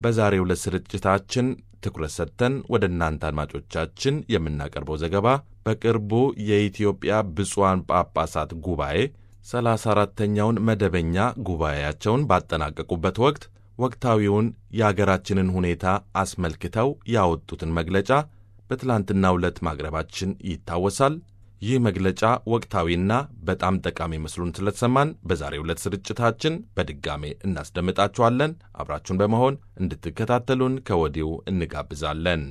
በዛሬው ዕለት ስርጭታችን ትኩረት ሰጥተን ወደ እናንተ አድማጮቻችን የምናቀርበው ዘገባ በቅርቡ የኢትዮጵያ ብፁዓን ጳጳሳት ጉባኤ ሰላሳ አራተኛውን መደበኛ ጉባኤያቸውን ባጠናቀቁበት ወቅት ወቅታዊውን የአገራችንን ሁኔታ አስመልክተው ያወጡትን መግለጫ በትላንትናው ዕለት ማቅረባችን ይታወሳል። ይህ መግለጫ ወቅታዊና በጣም ጠቃሚ መስሉን ስለተሰማን በዛሬው ዕለት ስርጭታችን በድጋሜ እናስደምጣችኋለን። አብራችሁን በመሆን እንድትከታተሉን ከወዲሁ እንጋብዛለን።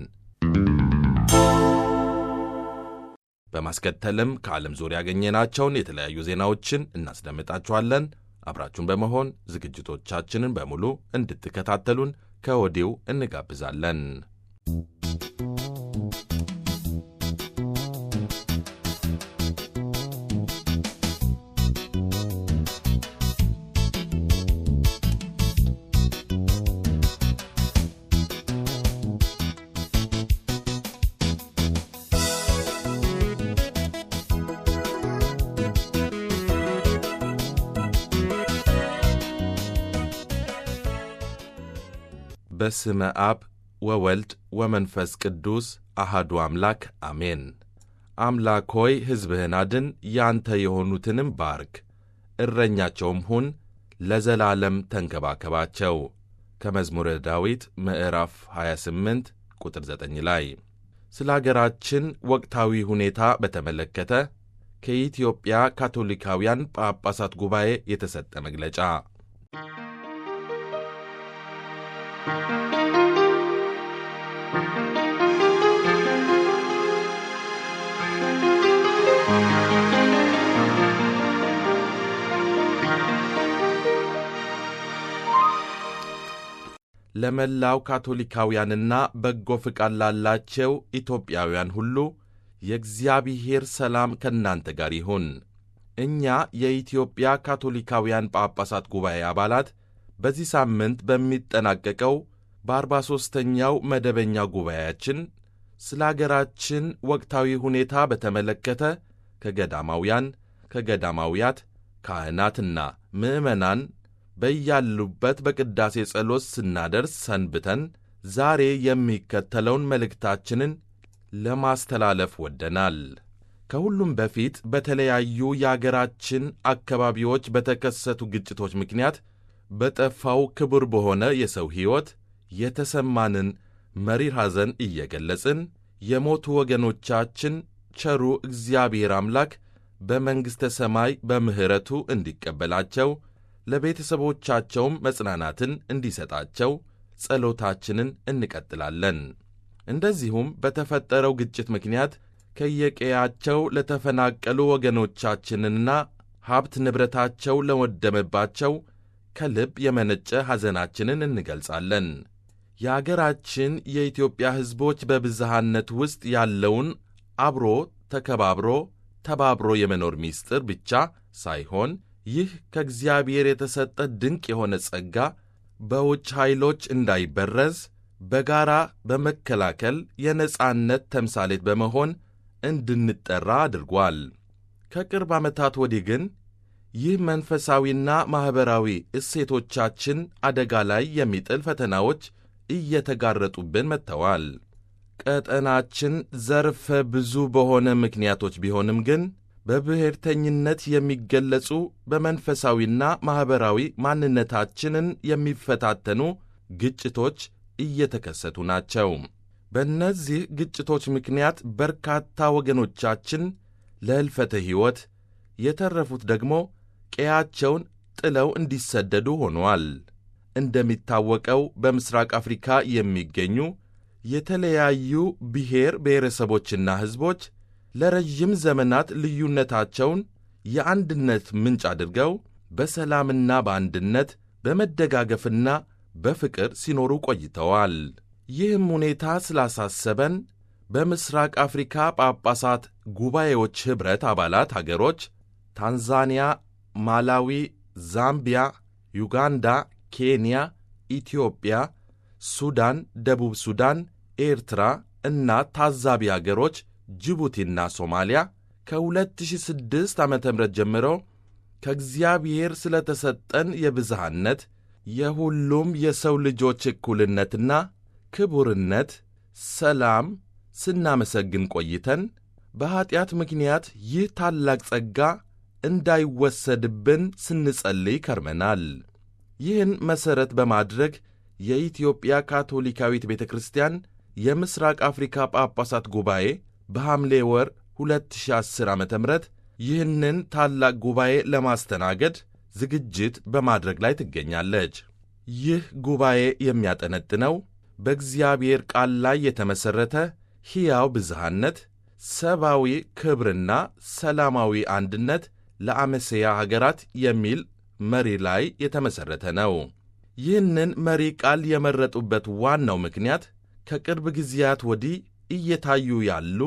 በማስከተልም ከዓለም ዙሪያ ያገኘናቸውን የተለያዩ ዜናዎችን እናስደምጣችኋለን። አብራችሁን በመሆን ዝግጅቶቻችንን በሙሉ እንድትከታተሉን ከወዲሁ እንጋብዛለን። በስመ አብ ወወልድ ወመንፈስ ቅዱስ አሃዱ አምላክ አሜን። አምላክ ሆይ ሕዝብህን አድን፣ ያንተ የሆኑትንም ባርክ፣ እረኛቸውም ሁን፣ ለዘላለም ተንከባከባቸው። ከመዝሙረ ዳዊት ምዕራፍ 28 ቁጥር 9 ላይ ስለ አገራችን ወቅታዊ ሁኔታ በተመለከተ ከኢትዮጵያ ካቶሊካውያን ጳጳሳት ጉባኤ የተሰጠ መግለጫ ለመላው ካቶሊካውያንና በጎ ፍቃድ ላላቸው ኢትዮጵያውያን ሁሉ የእግዚአብሔር ሰላም ከእናንተ ጋር ይሁን። እኛ የኢትዮጵያ ካቶሊካውያን ጳጳሳት ጉባኤ አባላት በዚህ ሳምንት በሚጠናቀቀው በአርባ ሦስተኛው መደበኛ ጉባኤያችን ስለ አገራችን ወቅታዊ ሁኔታ በተመለከተ ከገዳማውያን፣ ከገዳማውያት፣ ካህናትና ምዕመናን በያሉበት በቅዳሴ ጸሎት ስናደርስ ሰንብተን ዛሬ የሚከተለውን መልእክታችንን ለማስተላለፍ ወደናል። ከሁሉም በፊት በተለያዩ የአገራችን አካባቢዎች በተከሰቱ ግጭቶች ምክንያት በጠፋው ክቡር በሆነ የሰው ሕይወት የተሰማንን መሪር ሐዘን እየገለጽን የሞቱ ወገኖቻችን ቸሩ እግዚአብሔር አምላክ በመንግሥተ ሰማይ በምሕረቱ እንዲቀበላቸው ለቤተሰቦቻቸውም መጽናናትን እንዲሰጣቸው ጸሎታችንን እንቀጥላለን። እንደዚሁም በተፈጠረው ግጭት ምክንያት ከየቀያቸው ለተፈናቀሉ ወገኖቻችንና ሀብት ንብረታቸው ለወደመባቸው ከልብ የመነጨ ሐዘናችንን እንገልጻለን። የአገራችን የኢትዮጵያ ሕዝቦች በብዝሃነት ውስጥ ያለውን አብሮ ተከባብሮ ተባብሮ የመኖር ምስጢር ብቻ ሳይሆን ይህ ከእግዚአብሔር የተሰጠ ድንቅ የሆነ ጸጋ በውጭ ኃይሎች እንዳይበረዝ በጋራ በመከላከል የነጻነት ተምሳሌት በመሆን እንድንጠራ አድርጓል። ከቅርብ ዓመታት ወዲህ ግን ይህ መንፈሳዊና ማኅበራዊ እሴቶቻችን አደጋ ላይ የሚጥል ፈተናዎች እየተጋረጡብን መጥተዋል። ቀጠናችን ዘርፈ ብዙ በሆነ ምክንያቶች ቢሆንም ግን በብሔርተኝነት የሚገለጹ በመንፈሳዊና ማኅበራዊ ማንነታችንን የሚፈታተኑ ግጭቶች እየተከሰቱ ናቸው። በእነዚህ ግጭቶች ምክንያት በርካታ ወገኖቻችን ለሕልፈተ ሕይወት፣ የተረፉት ደግሞ ቀያቸውን ጥለው እንዲሰደዱ ሆነዋል። እንደሚታወቀው በምሥራቅ አፍሪካ የሚገኙ የተለያዩ ብሔር ብሔረሰቦችና ሕዝቦች ለረዥም ዘመናት ልዩነታቸውን የአንድነት ምንጭ አድርገው በሰላምና በአንድነት በመደጋገፍና በፍቅር ሲኖሩ ቆይተዋል። ይህም ሁኔታ ስላሳሰበን በምሥራቅ አፍሪካ ጳጳሳት ጉባኤዎች ኅብረት አባላት አገሮች ታንዛኒያ፣ ማላዊ፣ ዛምቢያ፣ ዩጋንዳ፣ ኬንያ፣ ኢትዮጵያ፣ ሱዳን፣ ደቡብ ሱዳን፣ ኤርትራ እና ታዛቢ አገሮች ጅቡቲና ሶማሊያ ከ2006 ዓ ም ጀምሮ ከእግዚአብሔር ስለ ተሰጠን የብዝሃነት የሁሉም የሰው ልጆች እኩልነትና ክቡርነት ሰላም ስናመሰግን ቆይተን በኀጢአት ምክንያት ይህ ታላቅ ጸጋ እንዳይወሰድብን ስንጸልይ ከርመናል። ይህን መሠረት በማድረግ የኢትዮጵያ ካቶሊካዊት ቤተ ክርስቲያን የምሥራቅ አፍሪካ ጳጳሳት ጉባኤ በሐምሌ ወር 2010 ዓ ም ይህንን ታላቅ ጉባኤ ለማስተናገድ ዝግጅት በማድረግ ላይ ትገኛለች። ይህ ጉባኤ የሚያጠነጥነው በእግዚአብሔር ቃል ላይ የተመሠረተ ሕያው ብዝሃነት፣ ሰብአዊ ክብርና ሰላማዊ አንድነት ለአመሴያ ሀገራት የሚል መሪ ላይ የተመሠረተ ነው። ይህንን መሪ ቃል የመረጡበት ዋናው ምክንያት ከቅርብ ጊዜያት ወዲህ እየታዩ ያሉ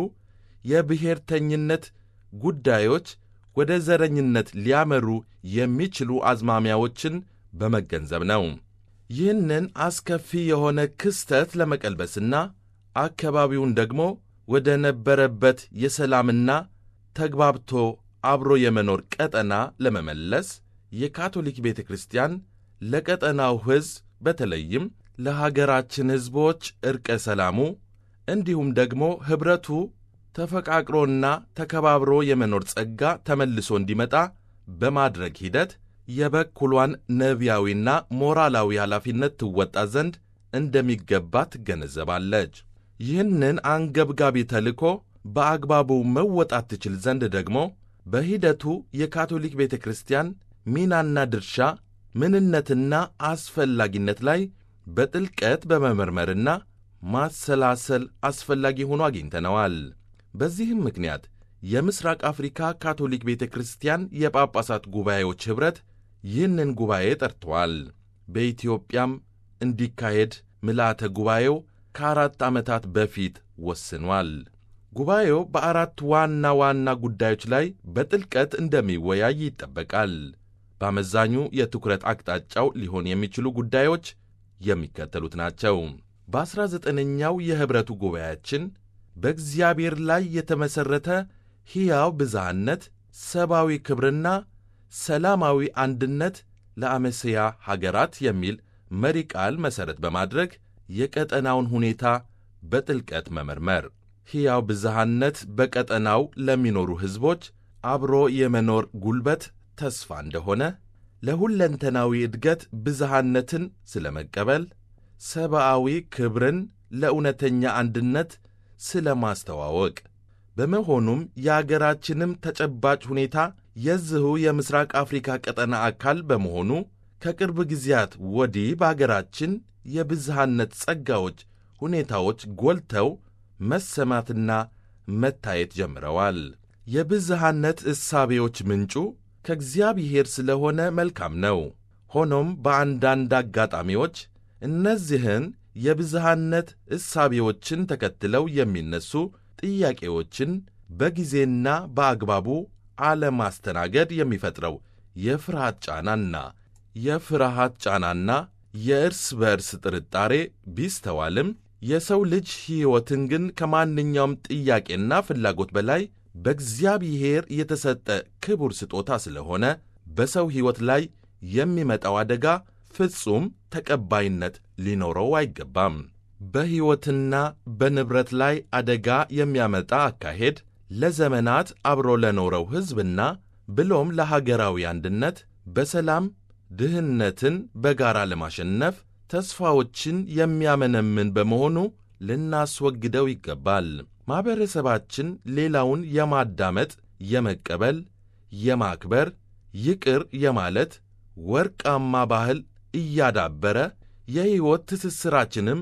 የብሔርተኝነት ጉዳዮች ወደ ዘረኝነት ሊያመሩ የሚችሉ አዝማሚያዎችን በመገንዘብ ነው። ይህንን አስከፊ የሆነ ክስተት ለመቀልበስና አካባቢውን ደግሞ ወደ ነበረበት የሰላምና ተግባብቶ አብሮ የመኖር ቀጠና ለመመለስ የካቶሊክ ቤተ ክርስቲያን ለቀጠናው ሕዝብ በተለይም ለሀገራችን ሕዝቦች ዕርቀ ሰላሙ እንዲሁም ደግሞ ኅብረቱ ተፈቃቅሮና ተከባብሮ የመኖር ጸጋ ተመልሶ እንዲመጣ በማድረግ ሂደት የበኩሏን ነቢያዊና ሞራላዊ ኃላፊነት ትወጣ ዘንድ እንደሚገባ ትገነዘባለች። ይህንን አንገብጋቢ ተልእኮ በአግባቡ መወጣት ትችል ዘንድ ደግሞ በሂደቱ የካቶሊክ ቤተ ክርስቲያን ሚናና ድርሻ ምንነትና አስፈላጊነት ላይ በጥልቀት በመመርመርና ማሰላሰል አስፈላጊ ሆኖ አግኝተነዋል። በዚህም ምክንያት የምሥራቅ አፍሪካ ካቶሊክ ቤተ ክርስቲያን የጳጳሳት ጉባኤዎች ኅብረት ይህንን ጉባኤ ጠርተዋል። በኢትዮጵያም እንዲካሄድ ምልአተ ጉባኤው ከአራት ዓመታት በፊት ወስኗል። ጉባኤው በአራት ዋና ዋና ጉዳዮች ላይ በጥልቀት እንደሚወያይ ይጠበቃል። በአመዛኙ የትኩረት አቅጣጫው ሊሆን የሚችሉ ጉዳዮች የሚከተሉት ናቸው። በዐሥራ ዘጠነኛው የኅብረቱ ጉባኤያችን በእግዚአብሔር ላይ የተመሠረተ ሕያው ብዝሃነት፣ ሰብአዊ ክብርና ሰላማዊ አንድነት ለአመሴያ ሀገራት የሚል መሪ ቃል መሠረት በማድረግ የቀጠናውን ሁኔታ በጥልቀት መመርመር፣ ሕያው ብዝሃነት በቀጠናው ለሚኖሩ ሕዝቦች አብሮ የመኖር ጉልበት ተስፋ እንደሆነ፣ ለሁለንተናዊ እድገት ብዝሃነትን ስለ መቀበል፣ ሰብአዊ ክብርን ለእውነተኛ አንድነት ስለ ማስተዋወቅ በመሆኑም የአገራችንም ተጨባጭ ሁኔታ የዚሁ የምሥራቅ አፍሪካ ቀጠና አካል በመሆኑ ከቅርብ ጊዜያት ወዲህ በአገራችን የብዝሃነት ጸጋዎች ሁኔታዎች ጎልተው መሰማትና መታየት ጀምረዋል። የብዝሃነት እሳቤዎች ምንጩ ከእግዚአብሔር ስለሆነ መልካም ነው። ሆኖም በአንዳንድ አጋጣሚዎች እነዚህን የብዝሃነት እሳቤዎችን ተከትለው የሚነሱ ጥያቄዎችን በጊዜና በአግባቡ አለማስተናገድ የሚፈጥረው የፍርሃት ጫናና የፍርሃት ጫናና የእርስ በእርስ ጥርጣሬ ቢስተዋልም የሰው ልጅ ሕይወትን ግን ከማንኛውም ጥያቄና ፍላጎት በላይ በእግዚአብሔር የተሰጠ ክቡር ስጦታ ስለሆነ በሰው ሕይወት ላይ የሚመጣው አደጋ ፍጹም ተቀባይነት ሊኖረው አይገባም። በሕይወትና በንብረት ላይ አደጋ የሚያመጣ አካሄድ ለዘመናት አብሮ ለኖረው ሕዝብና ብሎም ለሀገራዊ አንድነት በሰላም ድህነትን በጋራ ለማሸነፍ ተስፋዎችን የሚያመነምን በመሆኑ ልናስወግደው ይገባል። ማኅበረሰባችን ሌላውን የማዳመጥ፣ የመቀበል፣ የማክበር፣ ይቅር የማለት ወርቃማ ባህል እያዳበረ የሕይወት ትስስራችንም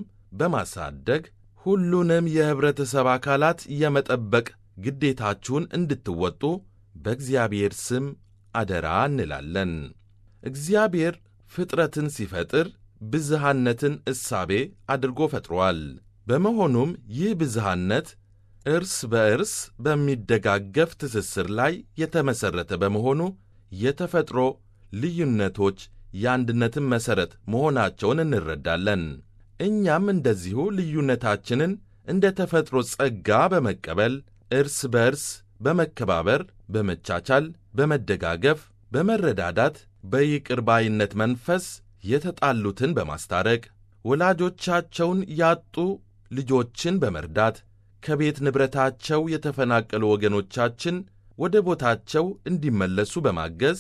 በማሳደግ ሁሉንም የኅብረተሰብ አካላት የመጠበቅ ግዴታችሁን እንድትወጡ በእግዚአብሔር ስም አደራ እንላለን። እግዚአብሔር ፍጥረትን ሲፈጥር ብዝሃነትን እሳቤ አድርጎ ፈጥሯል። በመሆኑም ይህ ብዝሃነት እርስ በእርስ በሚደጋገፍ ትስስር ላይ የተመሠረተ በመሆኑ የተፈጥሮ ልዩነቶች የአንድነትን መሠረት መሆናቸውን እንረዳለን። እኛም እንደዚሁ ልዩነታችንን እንደ ተፈጥሮ ጸጋ በመቀበል እርስ በእርስ በመከባበር፣ በመቻቻል፣ በመደጋገፍ፣ በመረዳዳት፣ በይቅር ባይነት መንፈስ የተጣሉትን በማስታረቅ ወላጆቻቸውን ያጡ ልጆችን በመርዳት ከቤት ንብረታቸው የተፈናቀሉ ወገኖቻችን ወደ ቦታቸው እንዲመለሱ በማገዝ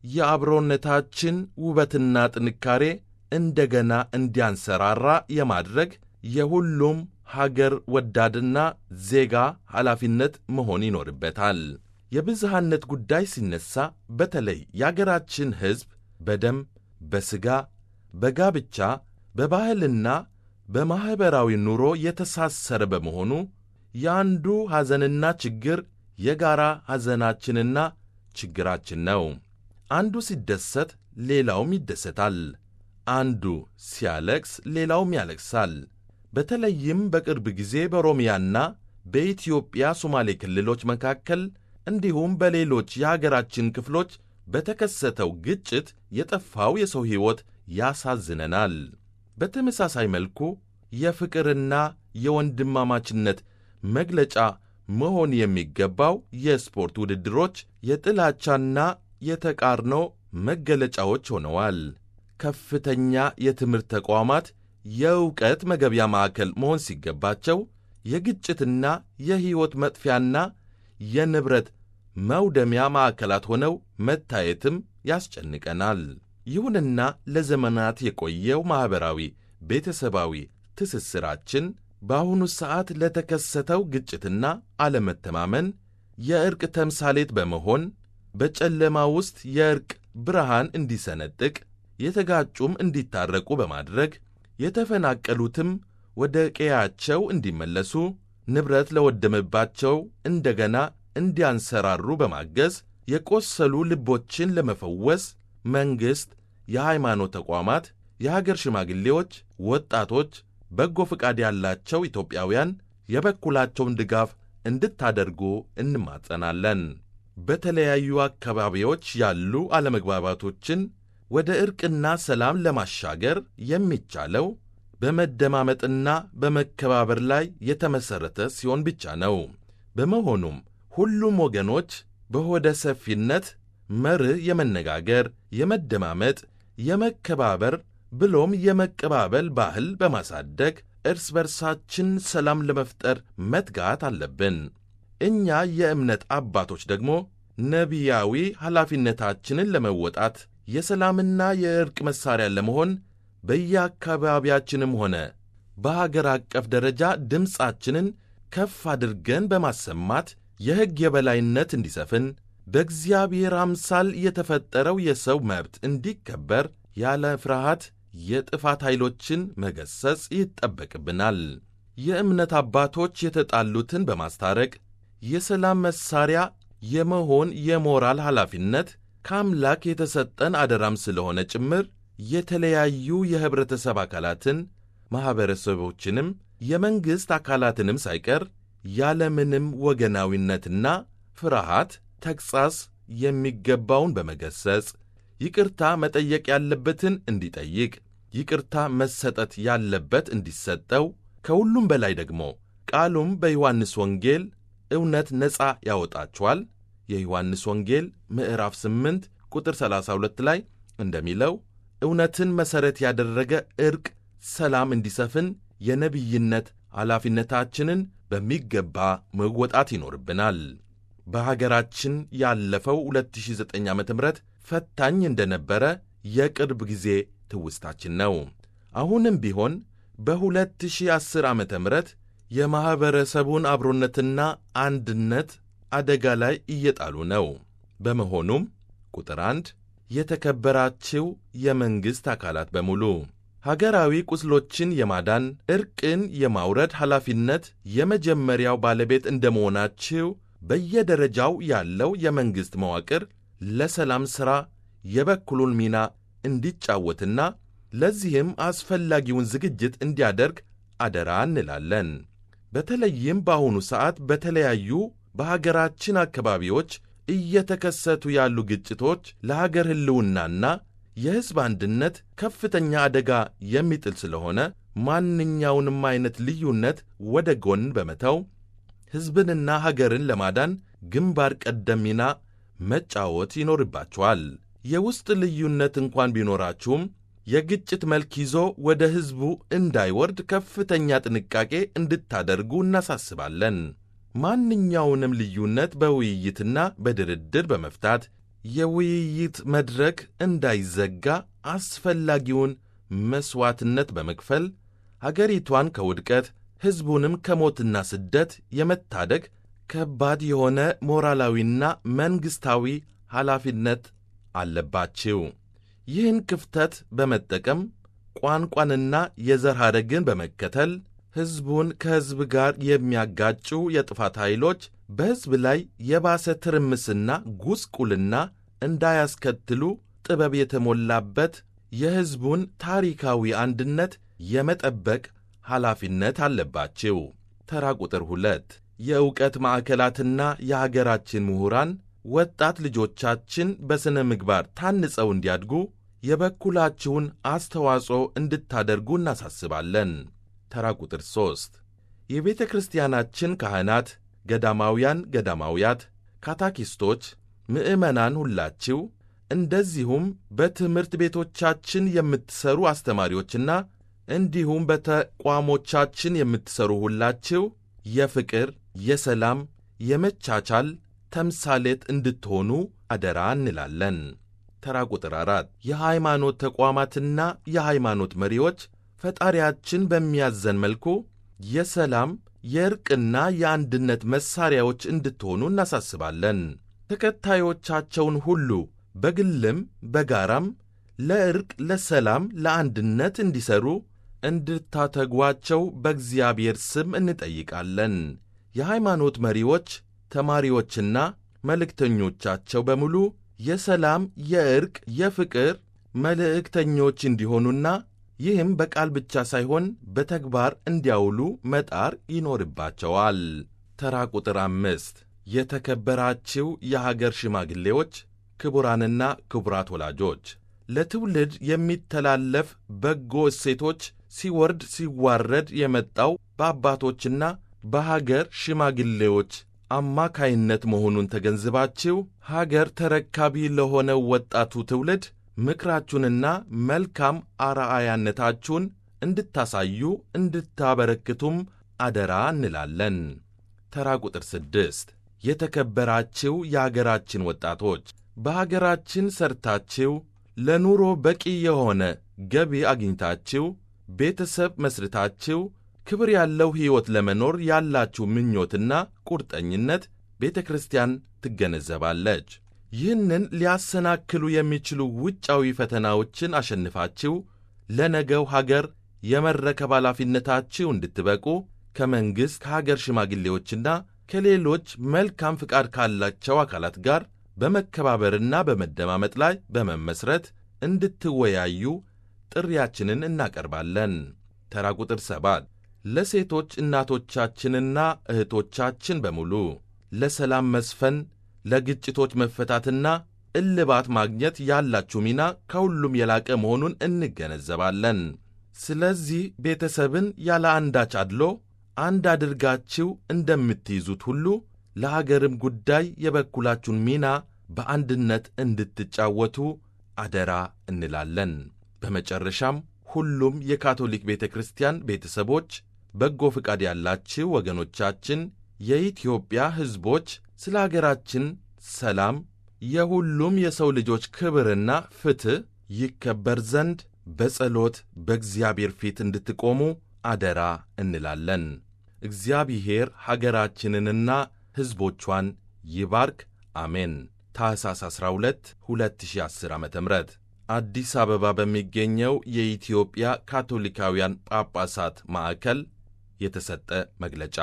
የአብሮነታችን ውበትና ጥንካሬ እንደገና እንዲያንሰራራ የማድረግ የሁሉም ሀገር ወዳድና ዜጋ ኃላፊነት መሆን ይኖርበታል። የብዝሃነት ጉዳይ ሲነሳ በተለይ የአገራችን ሕዝብ በደም፣ በሥጋ፣ በጋብቻ፣ በባህልና በማኅበራዊ ኑሮ የተሳሰረ በመሆኑ የአንዱ ሐዘንና ችግር የጋራ ሐዘናችንና ችግራችን ነው። አንዱ ሲደሰት ሌላውም ይደሰታል። አንዱ ሲያለቅስ ሌላውም ያለቅሳል። በተለይም በቅርብ ጊዜ በኦሮሚያና በኢትዮጵያ ሶማሌ ክልሎች መካከል እንዲሁም በሌሎች የአገራችን ክፍሎች በተከሰተው ግጭት የጠፋው የሰው ሕይወት ያሳዝነናል። በተመሳሳይ መልኩ የፍቅርና የወንድማማችነት መግለጫ መሆን የሚገባው የስፖርት ውድድሮች የጥላቻና የተቃርኖ መገለጫዎች ሆነዋል። ከፍተኛ የትምህርት ተቋማት የእውቀት መገቢያ ማዕከል መሆን ሲገባቸው የግጭትና የሕይወት መጥፊያና የንብረት መውደሚያ ማዕከላት ሆነው መታየትም ያስጨንቀናል። ይሁንና ለዘመናት የቆየው ማኅበራዊ ቤተሰባዊ ትስስራችን በአሁኑ ሰዓት ለተከሰተው ግጭትና አለመተማመን የዕርቅ ተምሳሌት በመሆን በጨለማ ውስጥ የዕርቅ ብርሃን እንዲሰነጥቅ የተጋጩም እንዲታረቁ በማድረግ የተፈናቀሉትም ወደ ቀያቸው እንዲመለሱ ንብረት ለወደመባቸው እንደገና እንዲያንሰራሩ በማገዝ የቆሰሉ ልቦችን ለመፈወስ መንግሥት፣ የሃይማኖት ተቋማት፣ የሀገር ሽማግሌዎች፣ ወጣቶች፣ በጎ ፈቃድ ያላቸው ኢትዮጵያውያን የበኩላቸውን ድጋፍ እንድታደርጉ እንማጸናለን። በተለያዩ አካባቢዎች ያሉ አለመግባባቶችን ወደ ዕርቅና ሰላም ለማሻገር የሚቻለው በመደማመጥና በመከባበር ላይ የተመሠረተ ሲሆን ብቻ ነው። በመሆኑም ሁሉም ወገኖች በሆደ ሰፊነት መርህ የመነጋገር፣ የመደማመጥ፣ የመከባበር ብሎም የመቀባበል ባህል በማሳደግ እርስ በርሳችን ሰላም ለመፍጠር መትጋት አለብን። እኛ የእምነት አባቶች ደግሞ ነቢያዊ ኃላፊነታችንን ለመወጣት የሰላምና የዕርቅ መሣሪያ ለመሆን በየአካባቢያችንም ሆነ በሀገር አቀፍ ደረጃ ድምፃችንን ከፍ አድርገን በማሰማት የሕግ የበላይነት እንዲሰፍን በእግዚአብሔር አምሳል የተፈጠረው የሰው መብት እንዲከበር ያለ ፍርሃት የጥፋት ኃይሎችን መገሰጽ ይጠበቅብናል። የእምነት አባቶች የተጣሉትን በማስታረቅ የሰላም መሣሪያ የመሆን የሞራል ኃላፊነት ከአምላክ የተሰጠን አደራም ስለሆነ ጭምር የተለያዩ የኅብረተሰብ አካላትን ማኅበረሰቦችንም የመንግሥት አካላትንም ሳይቀር ያለምንም ወገናዊነትና ፍርሃት ተግሣጽ የሚገባውን በመገሰጽ ይቅርታ መጠየቅ ያለበትን እንዲጠይቅ፣ ይቅርታ መሰጠት ያለበት እንዲሰጠው፣ ከሁሉም በላይ ደግሞ ቃሉም በዮሐንስ ወንጌል እውነት ነፃ ያወጣችኋል የዮሐንስ ወንጌል ምዕራፍ 8 ቁጥር 32 ላይ እንደሚለው እውነትን መሠረት ያደረገ ዕርቅ፣ ሰላም እንዲሰፍን የነቢይነት ኃላፊነታችንን በሚገባ መወጣት ይኖርብናል። በሀገራችን ያለፈው 2009 ዓ ም ፈታኝ እንደነበረ የቅርብ ጊዜ ትውስታችን ነው። አሁንም ቢሆን በ2010 ዓ ም የማኅበረሰቡን አብሮነትና አንድነት አደጋ ላይ እየጣሉ ነው። በመሆኑም ቁጥር አንድ የተከበራችው የመንግሥት አካላት በሙሉ ሀገራዊ ቁስሎችን የማዳን ዕርቅን የማውረድ ኃላፊነት የመጀመሪያው ባለቤት እንደመሆናችው በየደረጃው ያለው የመንግሥት መዋቅር ለሰላም ሥራ የበኩሉን ሚና እንዲጫወትና ለዚህም አስፈላጊውን ዝግጅት እንዲያደርግ አደራ እንላለን። በተለይም በአሁኑ ሰዓት በተለያዩ በሀገራችን አካባቢዎች እየተከሰቱ ያሉ ግጭቶች ለሀገር ሕልውናና የሕዝብ አንድነት ከፍተኛ አደጋ የሚጥል ስለሆነ ማንኛውንም አይነት ልዩነት ወደ ጎን በመተው ሕዝብንና ሀገርን ለማዳን ግንባር ቀደም ሚና መጫወት ይኖርባቸዋል። የውስጥ ልዩነት እንኳን ቢኖራችሁም የግጭት መልክ ይዞ ወደ ሕዝቡ እንዳይወርድ ከፍተኛ ጥንቃቄ እንድታደርጉ እናሳስባለን። ማንኛውንም ልዩነት በውይይትና በድርድር በመፍታት የውይይት መድረክ እንዳይዘጋ አስፈላጊውን መሥዋዕትነት በመክፈል አገሪቷን ከውድቀት ሕዝቡንም ከሞትና ስደት የመታደግ ከባድ የሆነ ሞራላዊና መንግሥታዊ ኃላፊነት አለባችሁ። ይህን ክፍተት በመጠቀም ቋንቋንና የዘር ሐረግን በመከተል ሕዝቡን ከሕዝብ ጋር የሚያጋጩ የጥፋት ኃይሎች በሕዝብ ላይ የባሰ ትርምስና ጉስቁልና እንዳያስከትሉ ጥበብ የተሞላበት የሕዝቡን ታሪካዊ አንድነት የመጠበቅ ኃላፊነት አለባችሁ። ተራ ቁጥር ሁለት የእውቀት ማዕከላትና የሀገራችን ምሁራን ወጣት ልጆቻችን በሥነ ምግባር ታንጸው እንዲያድጉ የበኩላችሁን አስተዋጽኦ እንድታደርጉ እናሳስባለን። ተራ ቁጥር ሦስት የቤተ ክርስቲያናችን ካህናት፣ ገዳማውያን፣ ገዳማውያት፣ ካታኪስቶች፣ ምዕመናን ሁላችሁ እንደዚሁም በትምህርት ቤቶቻችን የምትሠሩ አስተማሪዎችና እንዲሁም በተቋሞቻችን የምትሠሩ ሁላችሁ የፍቅር፣ የሰላም፣ የመቻቻል ተምሳሌት እንድትሆኑ አደራ እንላለን። ተራ ቁጥር አራት የሃይማኖት ተቋማትና የሃይማኖት መሪዎች ፈጣሪያችን በሚያዘን መልኩ የሰላም የእርቅና የአንድነት መሣሪያዎች እንድትሆኑ እናሳስባለን። ተከታዮቻቸውን ሁሉ በግልም በጋራም ለእርቅ፣ ለሰላም፣ ለአንድነት እንዲሠሩ እንድታተጓቸው በእግዚአብሔር ስም እንጠይቃለን። የሃይማኖት መሪዎች፣ ተማሪዎችና መልእክተኞቻቸው በሙሉ የሰላም፣ የእርቅ፣ የፍቅር መልእክተኞች እንዲሆኑና ይህም በቃል ብቻ ሳይሆን በተግባር እንዲያውሉ መጣር ይኖርባቸዋል። ተራ ቁጥር አምስት የተከበራችሁ የሀገር ሽማግሌዎች፣ ክቡራንና ክቡራት ወላጆች ለትውልድ የሚተላለፍ በጎ እሴቶች ሲወርድ ሲዋረድ የመጣው በአባቶችና በሀገር ሽማግሌዎች አማካይነት መሆኑን ተገንዝባችሁ ሀገር ተረካቢ ለሆነው ወጣቱ ትውልድ ምክራችሁንና መልካም አርአያነታችሁን እንድታሳዩ እንድታበረክቱም አደራ እንላለን። ተራ ቁጥር ስድስት የተከበራችሁ የአገራችን ወጣቶች በሀገራችን ሰርታችሁ ለኑሮ በቂ የሆነ ገቢ አግኝታችሁ ቤተሰብ መስርታችሁ ክብር ያለው ሕይወት ለመኖር ያላችሁ ምኞትና ቁርጠኝነት ቤተ ክርስቲያን ትገነዘባለች። ይህንን ሊያሰናክሉ የሚችሉ ውጫዊ ፈተናዎችን አሸንፋችሁ ለነገው ሀገር የመረከብ ኃላፊነታችሁ እንድትበቁ ከመንግሥት ከሀገር ሽማግሌዎችና ከሌሎች መልካም ፍቃድ ካላቸው አካላት ጋር በመከባበርና በመደማመጥ ላይ በመመስረት እንድትወያዩ ጥሪያችንን እናቀርባለን። ተራ ቁጥር ሰባት ለሴቶች እናቶቻችንና እህቶቻችን በሙሉ ለሰላም መስፈን፣ ለግጭቶች መፈታትና እልባት ማግኘት ያላችሁ ሚና ከሁሉም የላቀ መሆኑን እንገነዘባለን። ስለዚህ ቤተሰብን ያለ አንዳች አድሎ አንድ አድርጋችሁ እንደምትይዙት ሁሉ ለሀገርም ጉዳይ የበኩላችሁን ሚና በአንድነት እንድትጫወቱ አደራ እንላለን። በመጨረሻም ሁሉም የካቶሊክ ቤተ ክርስቲያን ቤተሰቦች፣ በጎ ፍቃድ ያላችሁ ወገኖቻችን፣ የኢትዮጵያ ሕዝቦች ስለ አገራችን ሰላም፣ የሁሉም የሰው ልጆች ክብርና ፍትሕ ይከበር ዘንድ በጸሎት በእግዚአብሔር ፊት እንድትቆሙ አደራ እንላለን። እግዚአብሔር ሀገራችንንና ሕዝቦቿን ይባርክ። አሜን። ታሕሳስ 12 2010 ዓ ም አዲስ አበባ በሚገኘው የኢትዮጵያ ካቶሊካውያን ጳጳሳት ማዕከል የተሰጠ መግለጫ።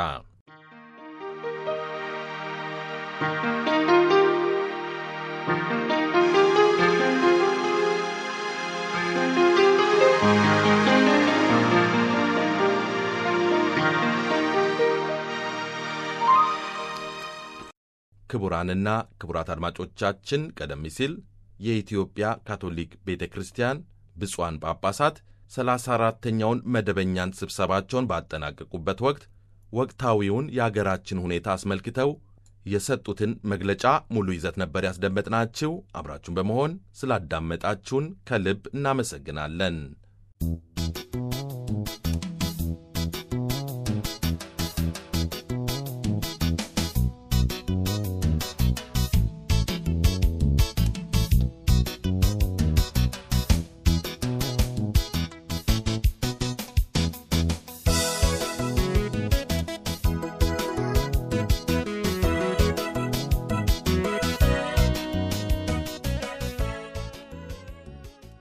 ክቡራንና ክቡራት አድማጮቻችን ቀደም ሲል የኢትዮጵያ ካቶሊክ ቤተ ክርስቲያን ብፁዓን ጳጳሳት ሰላሳ አራተኛውን መደበኛን ስብሰባቸውን ባጠናቀቁበት ወቅት ወቅታዊውን የአገራችን ሁኔታ አስመልክተው የሰጡትን መግለጫ ሙሉ ይዘት ነበር ያስደመጥናችሁ። አብራችሁን በመሆን ስላዳመጣችሁን ከልብ እናመሰግናለን።